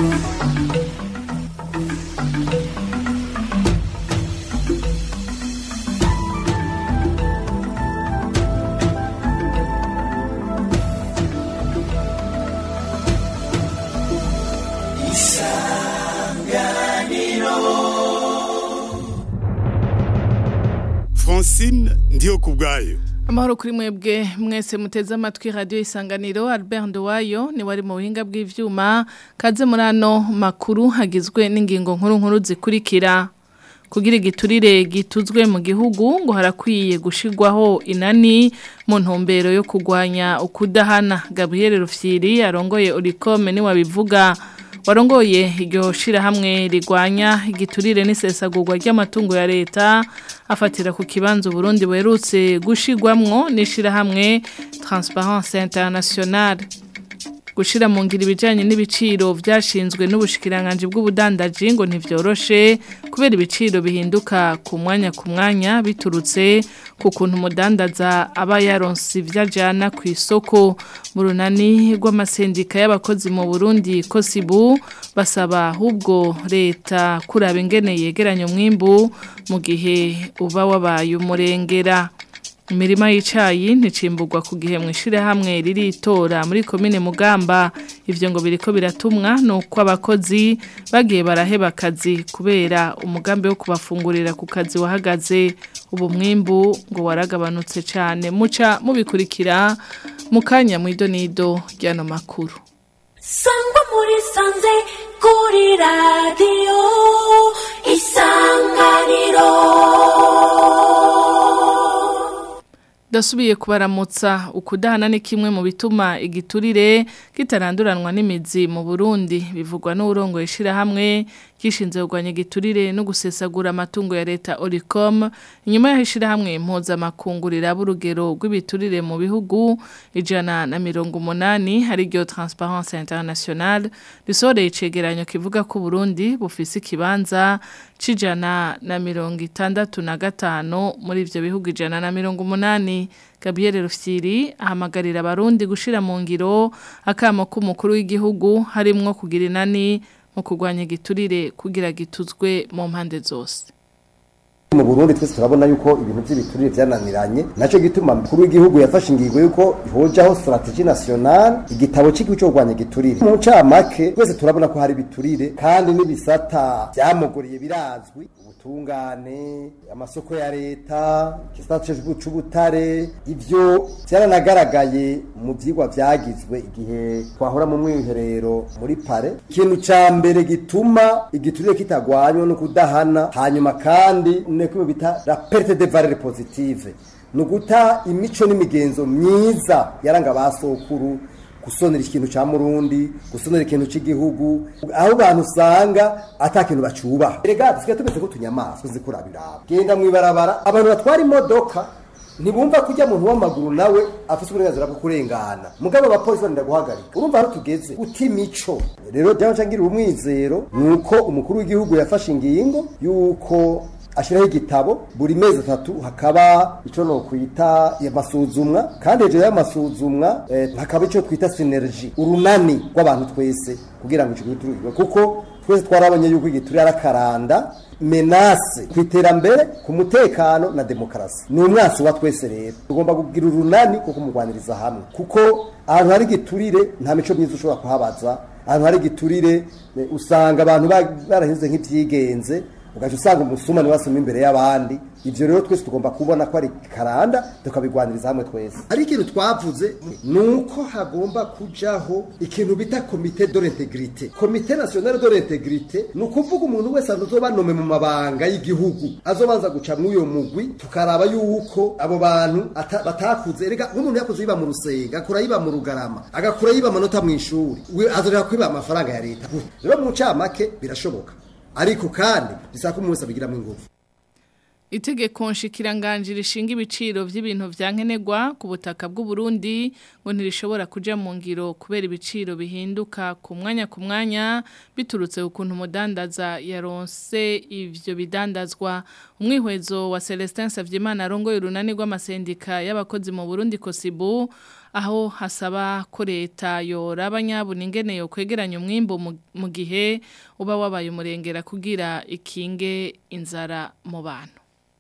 Francine ndiyo kubwayo Amahoro kuri mwebwe mwese muteze amatwi radio isanganiro Albert Ndowayo ni wari mu buhinga bw'ivyuma kaze murano makuru hagizwe n'ingingo nkuru nkuru zikurikira kugira igiturire gituzwe mu gihugu ngo harakwiye gushirwaho inani mu ntumbero yo kugwanya ukudahana Gabriel Rufyiri arongoye Oricom ni wabivuga warongoye iryo shirahamwe rigwanya igiturire n'isesagurwa ry'amatungo ya leta afatira ku kibanza Burundi buherutse gushigwamwo n'ishirahamwe Transparence Internationale gushira mu ngira ibijanye n'ibiciro vyashinzwe n'ubushikiranganje bw'ubudandaji ngo ntivyoroshe kubera ibiciro bihinduka ku mwanya ku mwanya biturutse ku kuntu umudandaza aba yaronse ivyajana ku isoko mu runani rw'amasendika y'abakozi mu Burundi Kosibu basaba ahubwo leta kuraba ingene yegeranya umwimbu mu gihe uba wabaye umurengera imirima y'icayi nticimburwa ku gihe mwishire hamwe riritora muri komine Mugamba ivyo ngo biriko biratumwa nuko abakozi bagiye baraheba akazi kubera umugambi wo kubafungurira ku kazi wahagaze ubu mwimbu ngo waragabanutse cyane muca mubikurikira mukanya mwidonido ryano makuru sangwa muri sanze kuri radiyo isanganiro Dasubiye kubaramutsa ukudahana ni kimwe mu bituma igiturire kitaranduranwa n'imizi mu Burundi bivugwa n'urongo ishira hamwe gishinze kugwanya igiturire no gusesagura amatungo ya leta Oricom inyuma y'ishira hamwe impuza makungurira burugero rw'ibiturire mu bihugu ijana na mirongo umunani hari ryo Transparence Internationale risoreye icegeranyo kivuga ko Burundi bufise ikibanza cijana na mirongo itandatu na gatanu muri ivyo bihugu ijana na mirongo umunani Gabriel Rufyiri ahamagarira abarundi gushira mu ngiro akamo k'umukuru w'igihugu harimwo kugira inani mu kurwanya igiturire kugira gituzwe mu mpande zose mu Burundi twese turabona yuko ibintu by'ibiturire byananiranye naco gituma mukuru w'igihugu yafashe ingingo yuko hojaho strategie nationale igitabo cy'igihugu cyo kurwanya igiturire mu ncamake twese turabona ko hari ibiturire kandi n'ibisata byamuguriye birazwi ubutungane amasoko ya leta igisata c'ubutare ivyo byaranagaragaye mu vyigwa vyagizwe igihe twahora mu mwiherero muri pare ikintu ca mbere gituma igiturire kitagwanywa no kudahana hanyuma kandi neko bita la perte de valeur positive nuguta imico n'imigenzo myiza yaranga basokuru gusonera ikintu ca murundi gusonera ikintu c'igihugu aho abantu usanga ata kintu bacubaha erega dusigaye tumeze ko tunyamaswa zikurabiraba genda mwibarabara abantu batwara imodoka ntibumva kujya muntu w'amaguru nawe afite uburenganzira bwo kurengana mugabo abapolisi barinda guhagarika urumva aho tugeze uti imico rero byaba nshangirira umwizero nuko umukuru w'igihugu yafashe ingingo yuko ashiraho igitabo buri mezi atatu hakaba ico no kwita amasuzumwa kandi hejuru y'amasuzumwa eh, hakaba ico twita synergy urunani rw'abantu twese kugira ngo ico giturire kuko twese twarabonye yuko igiturire arakaranda menase ku iterambere ku mutekano na demokarasi ni umwasi wa twese rero tugomba kugira urunani kuko kumurwaniriza hamwe kuko ahantu hari igiturire nta mico myiza ushobora kuhabaza ahantu hari igiturire usanga abantu barahinze nk'ivyigenze ugaca usanga umusuma ni wasoma imbere y'abandi ivyo rero twese tugomba kubona ko ari karanda tukabigwaniriza hamwe twese ari ikintu twavuze nuko hagomba kujaho ikintu bita komite de l'integrité komite nationale de l'integrité ni ukuvuga umuntu wese azoba nome mu mabanga y'igihugu azobanza guca mw'uyo mugwi tukaraba yuko abo bantu batakuze erega nk'umuntu yakuze yiba mu rusenga akura yiba mu rugarama agakura yiba amanota mw'ishuri azorera kwiba amafaranga ya leta rero mu ncamake birashoboka ariko kandi bisaba ko umuntu wese abigiramo ingufu Itegeko nshikiranganje rishinga ibiciro vy'ibintu vyankenerwa ku butaka bw'u Burundi ngo ntirishobora kuja mu ngiro kubera ibiciro bihinduka ku mwanya ku mwanya biturutse ukuntu umudandaza yaronse ivyo bidandazwa umwihwezo wa Celestin Savyimana arongoye urunani rw'amasendika y'abakozi mu Burundi Kosibu aho hasaba ko leta yoraba nyabuna ingene yo kwegeranya umwimbo mu- mu gihe uba wabaye umurengera kugira ikinge inzara mu bantu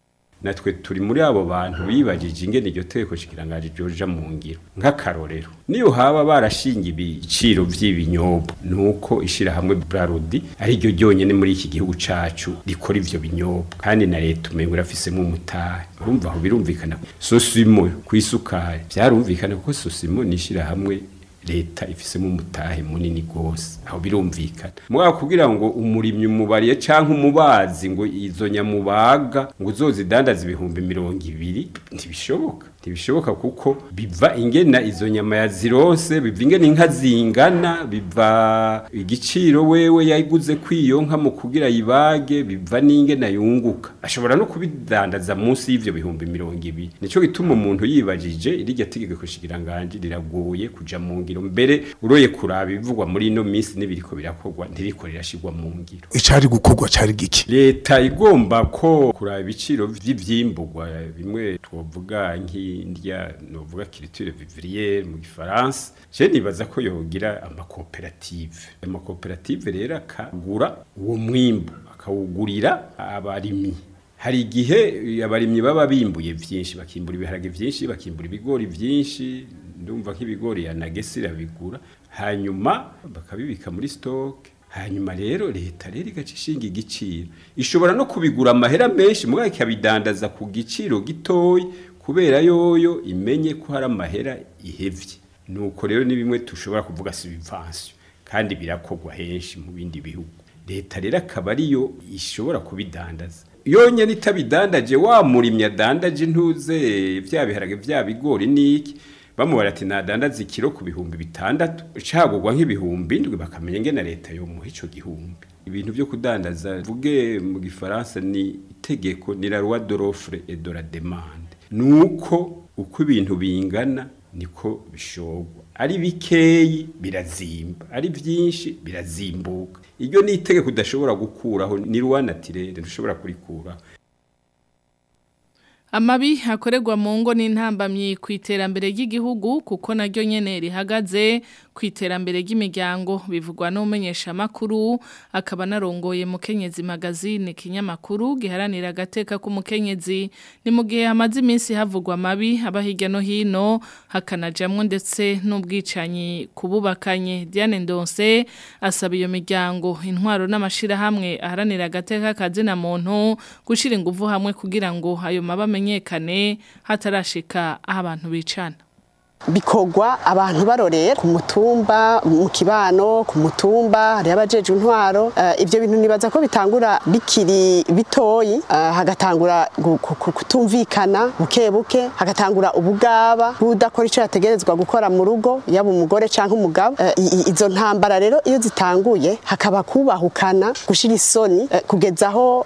natwe turi muri abo bantu bibagije ingene iryo teko shikirangaje ryoja mu ngiro nk'akarorero niyo haba barashinga ibiciro vy'ibinyobwa nuko ishirahamwe Brarudi ari ryo ryonyene muri iki gihugu cacu rikora ivyo binyobwa kandi na leta umengo irafisemo umutahe urumva aho birumvikana sosimo kwisukari vyarumvikana kuko sosimo ni ishirahamwe leta ifisemo umutahe munini gose aho birumvikana mugabo kugira ngo umurimyi umubariye canke umubazi ngo izo nyamubaga ngo uzozidandaza ibihumbi mirongo ibiri ntibishoboka ntibishoboka kuko biva ingena izo nyama yazironse biva ingena inka zingana biva igiciro wewe yayiguze kwiyo nka mu kugira yibage biva n'ingena yunguka ashobora no kubidandaza munsi y'ivyo bihumbi mirongo ibiri nico gituma umuntu yibajije iryo tegeko shikiranganje riragoye kuja mu ngiro mbere uroye kuraba ibivugwa muri ino minsi n'ibiriko birakorwa ntiriko rirashirwa mu ngiro icari gukorwa cari giki leta igomba ko kuraba ibiciro vy'ivyimburwa bimwe twovuga nk'indya novuga culture vivrière mu gifaransa je nibaza ko yogira amakoperative amakoperative rero akagura uwo mwimbu akawugurira abarimyi hari igihe abarimyi baba bimbuye vyinshi bakimbura ibiharage vyinshi bakimbura ibigori vyinshi ndumva nk'ibigori ya nagesi irabigura hanyuma bakabibika muri stock hanyuma rero leta rero igaca ishinga igiciro ishobora no kubigura amahera menshi mugabo ikabidandaza ku giciro gitoyi kubera yoyo imenye ko hari amahera ihevye nuko rero ni bimwe tushobora kuvuga subvention kandi birakorwa henshi mu bindi bihugu leta rero akaba ariyo ishobora kubidandaza yonyine itabidandaje wa murimyi adandaje ntuze vya biharage vya bigori niki bamubara ati nadandaza ikiro ku bihumbi bitandatu cagurwa nk'ibihumbi indwi bakamenya ngene leta yo muha ico gihumbi ibintu vyo kudandaza vuge mu gifaransa ni itegeko ni la loi de l'offre et de la demande nuko uko ibintu bingana niko bishogwa ari bikeyi birazimba ari vyinshi birazimbuka iryo ni itegeko udashobora gukuraho ni loi naturelle ntushobora kurikuraho Amabi hakorerwa mu ngo n'intambamyi ku iterambere ry'igihugu kuko naryo nyene rihagaze ku iterambere ry'imiryango bivugwa n'umenyesha makuru akaba narongoye mu Kenyezi magazine kinyamakuru giharanira agateka k'umukenyezi ni mu gihe hamaze iminsi havugwa amabi aba hirya no hino hakanajamwo ndetse n'ubwicanyi kububakanye Diane Ndonse asaba iyo miryango intwaro n'amashirahamwe aharanira agateka kazina muntu gushira ingufu hamwe kugira ngo ayo maba amenyekane hatarashika aho abantu bicana bikorwa abantu barorera ku mutumba mu kibano ku mutumba hari abajeje intwaro uh, ibyo bintu nibaza ko bitangura bikiri bitoyi uh, hagatangura kutumvikana buke buke hagatangura ubugaba budakora icyo yategerezwa gukora mu rugo yaba umugore cyangwa umugabo uh, izo ntambara rero iyo zitanguye hakaba kubahukana gushira isoni kugezaho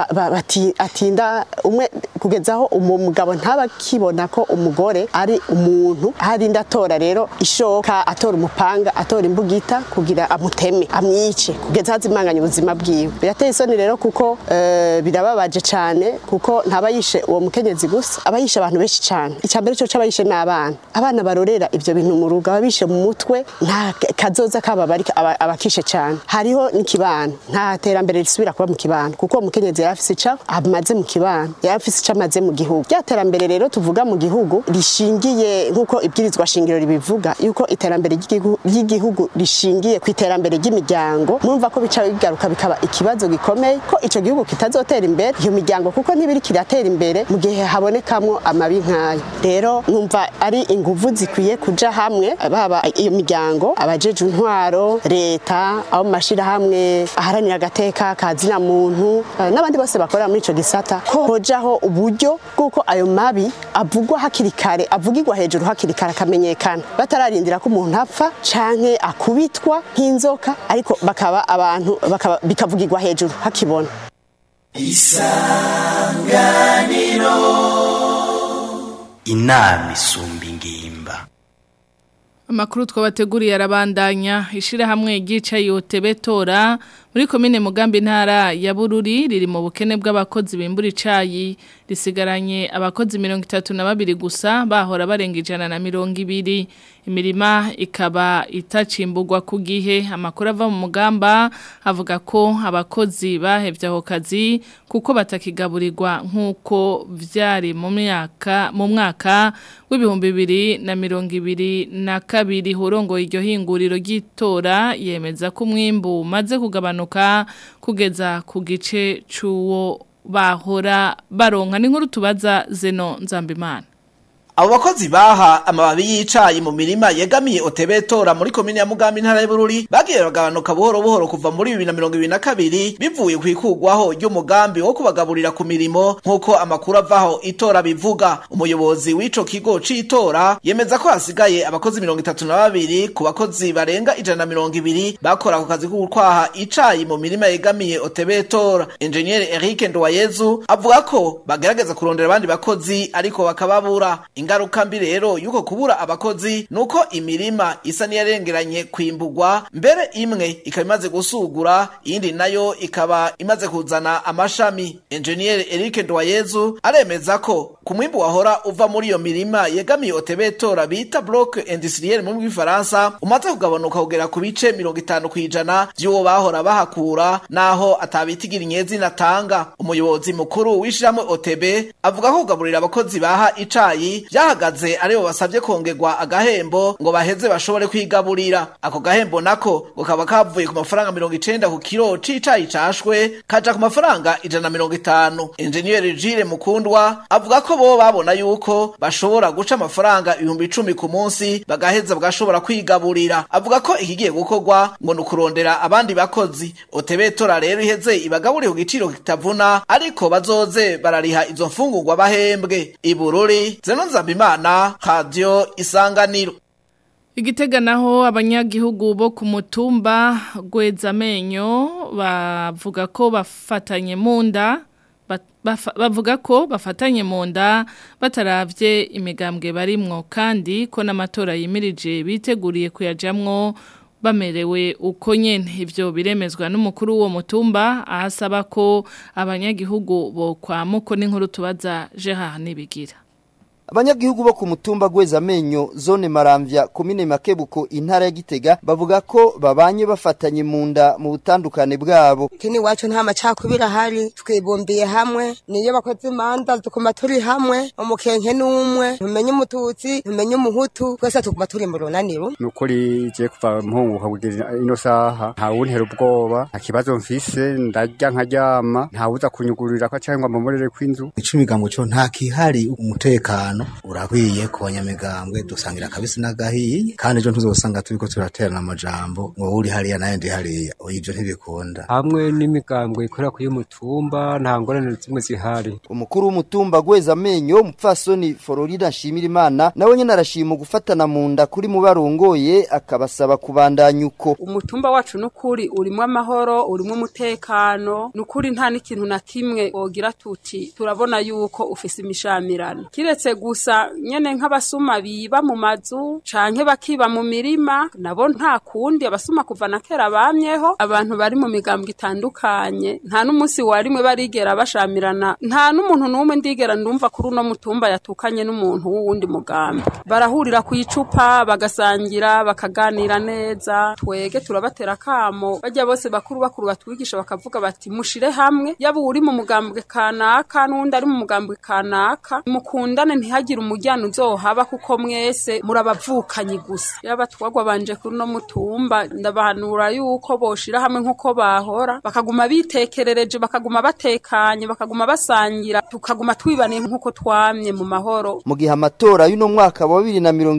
atinda umwe kugezaho umugabo ntaba kibona ko umugore ari umuntu harinda atora rero ishoka atora umupanga atora imbugita kugira amuteme amwice kugeza hazimanganya ubuzima bwiwe birateye isoni rero kuko uh, birababaje cyane kuko ntaba yishe uwo mukenyezi gusa aba yishe abantu benshi cyane icya mbere cyo cy'abayishe n'abana abana barorera ibyo bintu mu rugo ababishe mu mutwe nta kazoza kaba bari abakishe cyane hariho n'ikibano nta terambere risubira kuba mu kibano kuko umukenyezi yari afise ica amaze mu kibano yari afise ica amaze mu gihugu rya terambere rero tuvuga mu gihugu rishingiye nk'uko ibwirizwa shingiro ribivuga yuko iterambere ry'igihugu rishingiye ku iterambere ry'imiryango mwumva ko bica bigaruka bikaba ikibazo gikomeye ko ico gihugu kitazotera imbere iyo miryango kuko ntibiri kiratera imbere mu gihe habonekamwo amabi nk'ayo rero numva ari inguvu zikwiye kuja hamwe baba iyo miryango abajeje intwaro leta abo mu mashirahamwe aharanira agateka kazina muntu n'abandi bose bakorera muri ico gisata ko hojaho uburyo bw'uko ayo mabi avugwa hakiri kare avugirwa hejuru hakiri kare akamenyekana batararindira ko umuntu apfa canke akubitwa nk'inzoka ariko bakaba abantu bakaba bikavugirwa hejuru hakibona isanganiro inama isumba ingimba Amakuru twabateguriye arabandanya ishirahamwe gica yote betora muri komine Mugambi ntara ya Bururi riri mu bukene bw'abakozi bimbura icayi risigaranye abakozi mirongo itatu na babiri gusa bahora barenga ijana na mirongo ibiri imirima ikaba itacimburwa ku gihe amakuru ava mu mugamba avuga ko abakozi bahevye aho kazi kuko batakigaburirwa nk'uko vyari mu myaka mu mwaka w'ibihumbi bibiri na mirongo ibiri na kabiri hurongo iryo hinguriro ry'itora yemeza ko umwimbu umaze kugabanuka kugeza ku gice c'uwo bahora baronka n'inkuru tubaza zeno nzambimana Abo bakozi baha amababi y'icayi mu mirima yegamiye Otebetora muri komine ya Mugambi ntara y'Bururi bagiye bagabanuka buhoro buhoro kuva muri 2022 bivuye kwikugwaho ry'umugambi wo kubagaburira ku mirimo nkuko amakuru avaho itora bivuga umuyobozi w'ico kigo c'itora yemeza ko hasigaye abakozi 32 ku bakozi barenga ijana na mirongo ibiri bakora ku kazi ko gutwaha icayi mu mirima yegamiye Otebetora Engineer Eric Ndowayezu avuga ko bagerageza kurondera abandi bakozi ariko bakababura ingaruka mbi rero yuko kubura abakozi nuko imirima isa niyarengeranye kwimbugwa mbere imwe ikaba imaze gusugura iyindi nayo ikaba imaze kuzana amashami engineer Eric Ndwayezu aremeza ko ku mwimbu wahora uva muri iyo mirima yegamiye otebetora bita bloc industriel mu bw'ifaransa umaze kugabanuka kugera ku bice 50 kwijana by'uwo bahora bahakura naho atabitigira inyezi natanga umuyobozi mukuru w'ishiramwe OTB avuga ko kugaburira abakozi baha icayi byahagaze aribo basabye kongerwa agahembo ngo baheze bashobore kwigaburira ako gahembo nako gukaba kavuye ku mafaranga mirongo icenda ku kiro c'icayi cashwe kaja ku mafaranga ijana na mirongo itanu enjeniyeri jire mukundwa avuga ko bo babona yuko bashobora guca amafaranga ibihumbi icumi ku munsi bagaheza bagashobora kwigaburira avuga ko ikigiye gukorwa ngo ni ukurondera abandi bakozi otebetora rero iheze ibagaburire ku giciro kitavuna ariko bazoze barariha izo mfungurwa bahembwe ibururi zeno nzambimana radio isanganiro Igitega naho abanyagihugu bo ku mutumba gwezamenyo bavuga ko bafatanye mu nda bavuga ko bafatanye mu nda bataravye imigambwe barimwo kandi ko n'amatora yimirije biteguriye kuyajamwo bamerewe uko nyene ivyo biremezwa n'umukuru w'uwo mutumba ahasaba ko abanyagihugu bo kwa muko n'inkuru tubaza Gerard Nibigira Abanyagihugu bo ku mutumba gweza amenyo zone maramvya komine makebuko intara ya Gitega bavuga ko babanye bafatanye mu nda mu butandukane bwabo. Kini wacu nta macakubira hari twibumbiye hamwe niyo bakoze imanza tukuma turi hamwe umukenke n'umwe ntumenye umututsi ntumenye umuhutu twese tukuma turi mu runaniro. Nukuri je kuva mpunguka kugira ino saha nta wuntera ubwoba nta kibazo mfise ndarya nkaryama nta wuza kunyugurira ko cyangwa mbomorere kw'inzu. Icumi cyo nta kihari umutekano urahwiye ku banyamigambwe dusangira kabisi n'agahiye kandi ejo ntuzosanga turiko turaterana amajambo ngo uri hariya nayo ndi hariya ibyo ntibikunda hamwe n'imigambwe ikorera ku y'umutumba nta ngorane zimwe zihari umukuru w'umutumba gweza amenyo mupfasoni Florida Nshimirimana nawe nyene arashima gufatana mu nda kuri mu barongoye akabasaba kubandanya uko umutumba wacu n'ukuri urimo amahoro urimo umutekano n'ukuri nta n'ikintu na kimwe wogira tuti turabona yuko ufise imishamirano kiretse gusa nyene nk'abasuma biba mu mazu canke bakiba mu mirima nabo nta kundi abasuma kuva na kera bamyeho abantu bari mu migambwe itandukanye nta n'umunsi warimwe barigera bashamirana nta n'umuntu n'umwe ndigera ndumva kuri uno mutumba yatukanye n'umuntu w'uwundi mugambi barahurira ku icupa bagasangira bakaganira neza twege turabatera kamo bajya bose bakuru bakuru batwigisha bakavuga bati mushire hamwe yaba uri mu mugambwe kanaka n'undi ari mu mugambwe kanaka mukundane ntihagire umujyana uzohaba kuko mwese murabavukanyi gusa yaba twagwa banje kuri no mutumba ndabahanura yuko boshira hamwe nkuko bahora bakaguma bitekerereje bakaguma batekanye bakaguma basangira tukaguma twibaniye nkuko twamye mu mahoro mu gihe amatora y'uno mwaka wa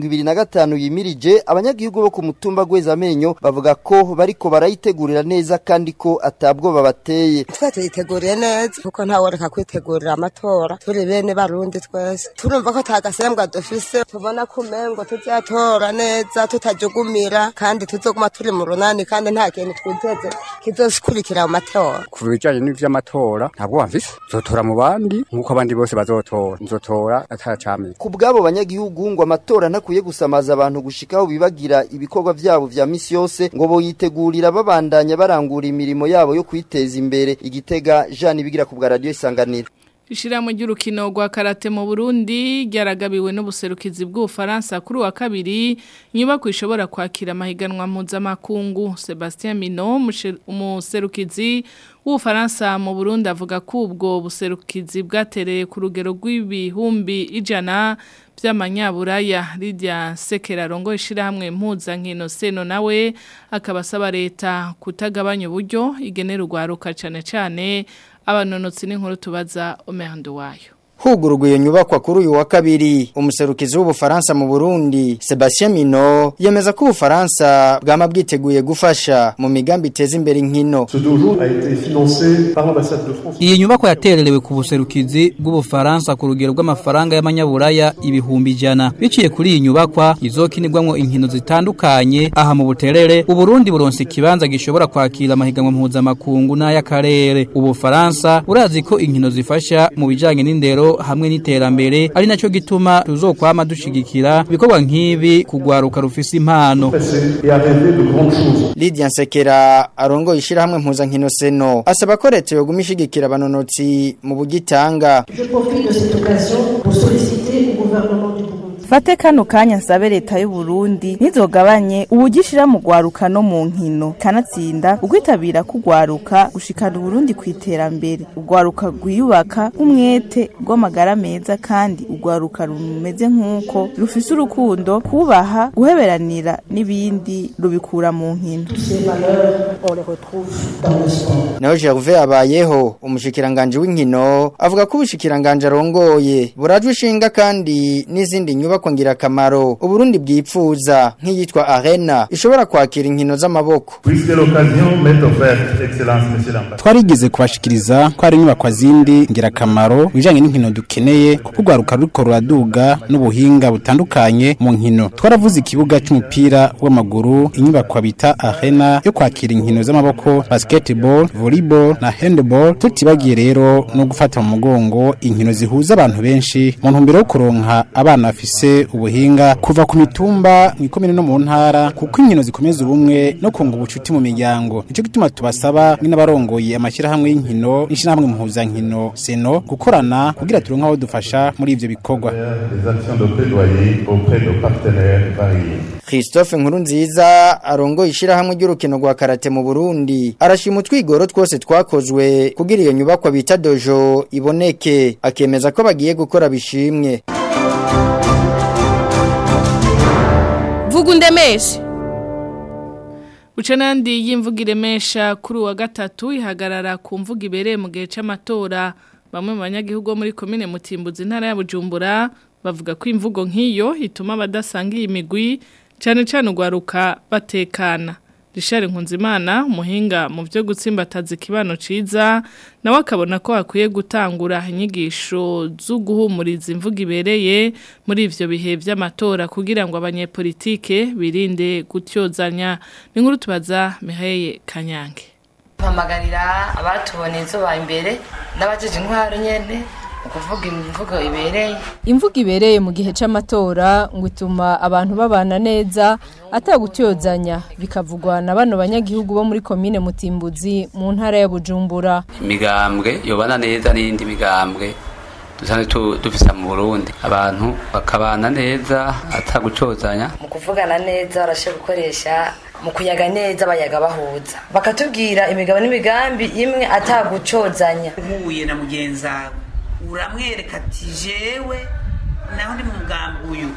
2025 yimirije abanyagihugu bo ku mutumba gweza amenyo bavuga ko bariko barayitegurira neza kandi ko atabwo babateye twe tuyiteguriye neza kuko ntawe reka kwitegurira amatora turi bene barundi twese turumva ko tagasembwa dufise tubona kumengo tuzatora neza tutajugumira kandi tuzoguma turi mu runani kandi nta kintu twiteze kizokurikira mu matora ku bijanye n'ivy'amatora ntabwo wamvise nzotora mu bandi nk'uko abandi bose bazotora nzotora atacamye ku bw'abo banyagihugu ngo amatora ntakwiye gusamaza abantu gushikaho bibagira ibikorwa vyabo vya misi yose ngo boyitegurira babandanya barangura imirimo yabo yo kwiteza imbere igitega Jean ibigira ku bwa radio isanganiro Ishirahamwe ry'urukino rwa karate mu Burundi ryaragabiwe n'ubuserukizi bw'Ufaransa kuri wa kabiri inyubako ishobora kwakira amahiganwa mpuzamakungu Sebastien Mino umuserukizi w'Ufaransa mu Burundi avuga ko ubwo buserukizi bwatereye ku rugero rw'ibihumbi ijana by'amanyaburaya Lydia Sekera rongo ishirahamwe mpuzankino seno nawe akabasaba leta kutagabanya uburyo igenera urwaruka cane cane abanonotsi n'inkuru tubaza Omerando wayo Hugurugwa iyo nyubakwa kuri uyu wa kabiri umuserukizi w'ubufaransa mu Burundi Sebastien Mino yemeza ko ubufaransa bwama bwiteguye gufasha mu migambi iteza imbere inkino Iyi nyubakwa yatererewe ku buserukizi bw'ubufaransa ku rugero rw'amafaranga y'amanyaburaya ibihumbi ijana biciye kuri iyi nyubakwa izokinirwamwo inkino zitandukanye aha mu buterere Uburundi buronse ikibanza gishobora kwakira amahiganwa mpuzamakungu n'ay'akarere ubufaransa urazi ko inkino zifasha mu bijanye n'indero hamwe n'iterambere ari naco gituma tuzokwama dushigikira ibikorwa nk'ibi kugwaruka rufise impano Lydia Nsekera arongo ishirahamwe mpuzankino seno asaba ko leta yoguma ishigikira abanonotsi mu bugitanga Fate kano kanya nsabe leta y'u Burundi ntizogabanye ubugishira mu gwaruka no mu nkino kanatsinda ugwitabira kugwaruka gushikana Burundi kwiterambere ugwaruka gwiyubaka umwete rw'amagara meza kandi ugwaruka rumeze nkuko rufise urukundo kubaha guheberanira n'ibindi rubikura mu nkino Naho Gervais abayeho umushikiranganje w'inkino avuga ko ubushikiranganje arongoye burajwe ishinga kandi n'izindi nyubako ngira kamaro uburundi bwipfuza nk'iyitwa arena ishobora kwakira inkino z'amaboko twarigeze kubashikiriza ko hari inyubako zindi ngirakamaro bijanye n'inkino dukeneye kuko urwaruka ruriko ruraduga n'ubuhinga butandukanye mu nkino twaravuze ikibuga c'umupira w'amaguru inyubako bita arena yo kwakira inkino z'amaboko basketball volleyball na handball tutibagiye rero no gufata mu mugongo inkino zihuza abantu benshi mu ntumbero yo kuronka abana bafise ubuhinga kuva ku mitumba mwikomene no mu ntara kuko inkino zikomeza ubumwe no kunga ubucuti mu miryango nico gituma tubasaba n'abarongoye amashyirahamwe y'inkino n'ishyirahamwe mpuzankino seno gukorana kugira turonke aho dufasha muri ivyo bikorwa Christophe Nkurunziza arongoye ishirahamwe ry'urukino rwa karate mu Burundi arashima utwigoro twose twakozwe kugira iyo nyubakwa bita dojo iboneke akemeza ko bagiye gukora bishimwe vuga undemeshe Uca nandi y'imvuga iremesha kuri uwa gatatu ihagarara ku mvuga ibereye mu gihe c'amatora bamwe mu banyagihugu bo muri komine Mutimbuzi intara ya Bujumbura bavuga ko imvugo nk'iyo ituma abadasangiye imigwi cyane cyane ugwaruka batekana Richard Nkunzimana umuhinga mu byo gutsimbataza ikibano ciza nawe akabona ko hakwiye gutangura inyigisho zo guhumuriza imvugo ibereye muri ivyo bihe vy'amatora kugira ngo abanyepolitike birinde gutyozanya n'inkuru tubaza Miheye Kanyange mpamagarira abatuboneye izuba imbere n'abajeje intwaro nyene ukuvuga imvugo ibereye imvugo ibereye mu gihe c'amatora ngo ituma abantu babana neza atagutyozanya bikavugwa na bano banyagihugu bo muri komine Mutimbuzi mu ntara ya Bujumbura imigambwe yobana neza n'indi migambwe dusanzwe dufisa mu Burundi abantu bakabana neza atagucozanya mu kuvugana neza barashe gukoresha mu kuyaga neza bayaga bahuza bakatubwira imigabo n'imigambi imwe atagucozanya uhuye na mugenzi wawe uramwereka ati jewe naho ndi mu mugambi uyu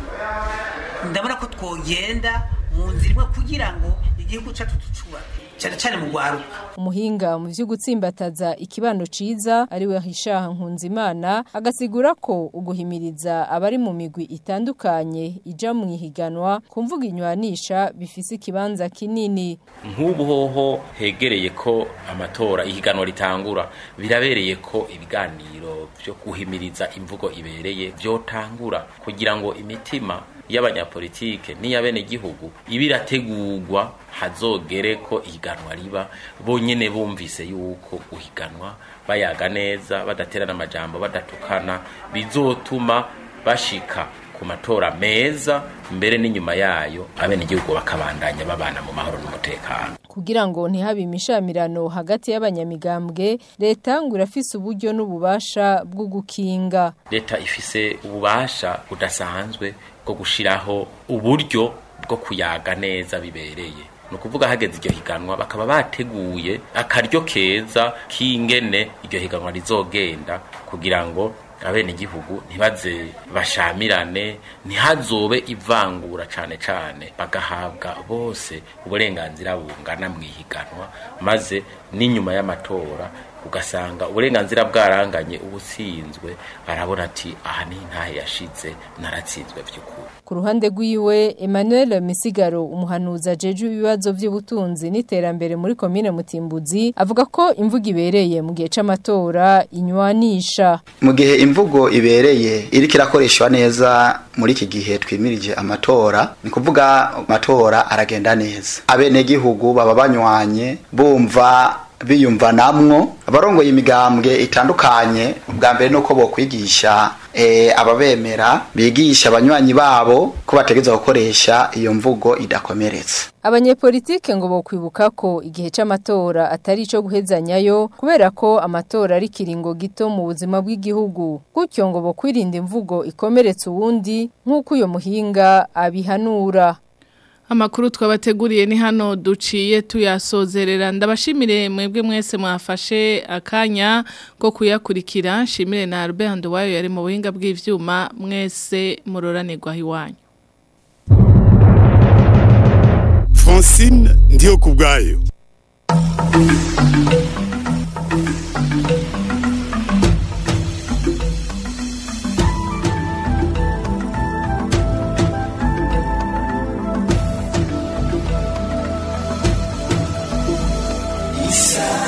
ndabona ko twogenda mu nzira imwe kugira ngo igihugu cyacu tucubake cyane cyane mu rwaruka umuhinga mu byo gutsimbataza ikibano ciza ariwe hishaha nkunzimana agasigura ko uguhimiriza abari mu migwi itandukanye ija mu ihiganwa kumvuga inywanisha bifise ikibanza kinini nk'ubu hoho hegereye ko amatora ihiganwa ritangura birabereye ko ibiganiro byo guhimiriza imvugo ibereye byotangura kugira ngo imitima y'abanyapolitike n'iy'abenegihugu iba irategurwa hazogere ko ihiganwa riba bonyene bumvise yuko uhiganwa bayaga neza badaterana amajambo badatukana bizotuma bashika ku matora meza mbere n'inyuma yayo abenegihugu bakabandanya babana mu mahoro n'umutekano kugira ngo ntihabe imishamirano hagati y'abanyamigambwe leta ngo irafise uburyo n'ububasha bwo gukinga leta ifise ububasha budasanzwe bwo gushiraho uburyo bwo kuyaga neza bibereye ni ukuvuga hageze iryo higanwa bakaba bateguye akaryo keza k'ingene iryo higanwa rizogenda kugira ngo abenegihugu ntibaze bashamirane ntihazobe ivangura cane cane bagahabwa bose uburenganzira bungana mu ihiganwa maze n'inyuma y'amatora ugasanga uburenganzira bwaranganye ubutsinzwe arabona ati aha ni ntahe yashize naratsinzwe by'ukuri ku ruhande rw'iwe Emmanuel Misigaro umuhanuzi ajeje ibibazo by'ubutunzi n'iterambere muri komine Mutimbuzi avuga ko imvugo ibereye mu gihe c'amatora inywanisha mu gihe imvugo ibereye iriko irakoreshwa neza muri iki gihe twimirije amatora ni kuvuga amatora aragenda neza abenegihugu baba banywanye bumva biyumva namwo abarongoye imigambwe itandukanye ubwa mbere nuko bokwigisha e, ababemera bigisha abanywanyi babo ko bategeza gukoresha iyo mvugo idakomeretse abanyepolitike ngo bokwibuka ko igihe c'amatora atari ico guhezanyayo kubera ko amatora ari kiringo gito mu buzima bw'igihugu gutyo ngo bokwirinda imvugo ikomeretse uwundi nk'uko uyo muhinga abihanura Amakuru twabateguriye ni hano duciye tuyasozerera ndabashimire mwebwe mwese mwafashe akanya ko kuyakurikira shimire na Albert Nduwayo yari mu buhinga bw'ivyuma mwese muroranirwa iwanyu Francine ndiyo kubgayo Isa